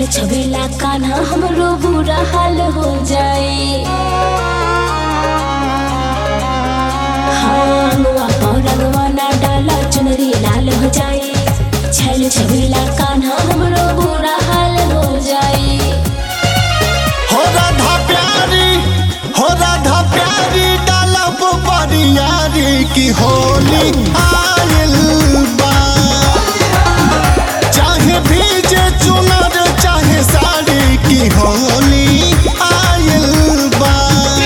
छैल छबेला कान्हा हमरो बुरा हाल हो जाए हाँ अनुआ पाँव रंगवा ना डाला चुनरी लाल हो जाए छैल छबेला कान्हा हमरो बुरा हाल हो जाए हो राधा प्यारी हो राधा प्यारी डालब बरियारी की होली आयल बा चाहे भीजे चुनर चाहे साड़ी की होली आयल बा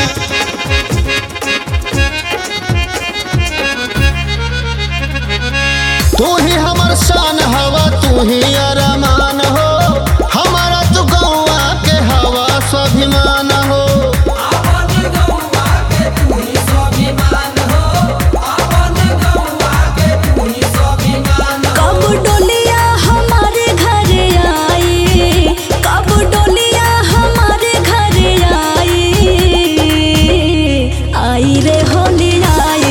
तू ही हमर शान हवा तू ही अरमान हो हमारा तू गौआ के हवा स्वाभिमान हो कब डोलिया हमारे घर आई कब डोलिया हमारे घर आई आई रे होली आई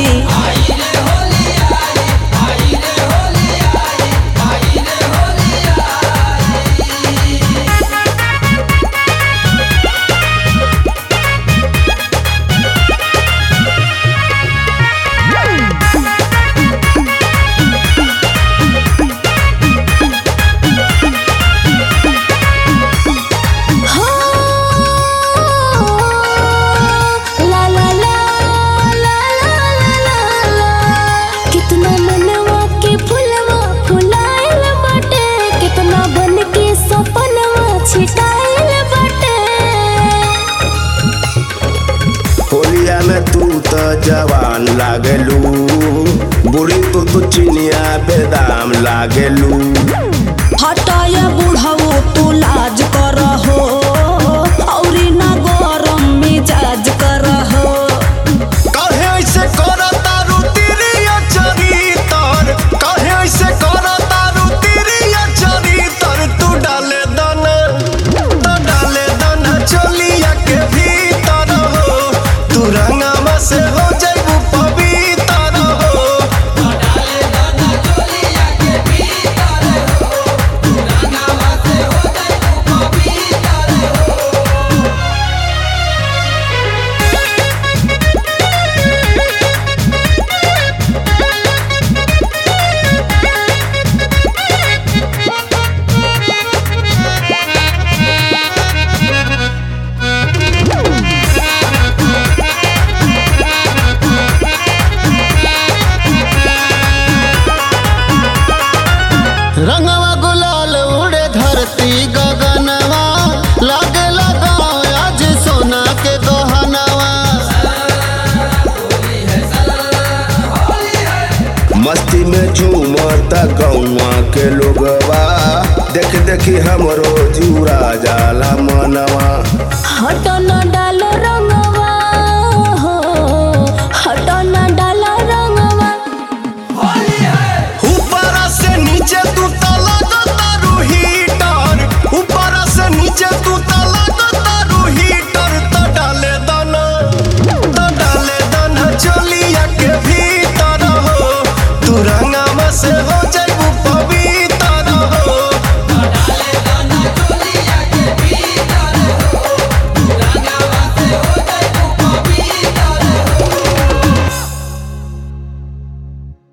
हो ला ला ला ला ला ला ला कितना मनवा के फुलवा फुलाइल बाटे कितना बन के सपनवा छिटाइल बाटे होलिया में तू तो जवान लागलू बुढ़ी तू तो चिनिया बेदाम लागलू हटाया बुढ़ाओ तू लाज करहो औरी ना गरम मिजाज करहो कहे ऐसे कर तारू तिरिया चरितर कहे ऐसे कर तारू तिरिया चरितर तू डाले दाना तो डाले दाना चलिया के भीतर हो तू रंगवा से हो जाइबू पवित्र हो रंगवा गुलाल उड़े धरती गगनवा लागे लगाओ आज सोना के दोहनवा मस्ती में झूमता गौवा के लोगवा देख देखी हमरो जूरा जाला मनवा हटा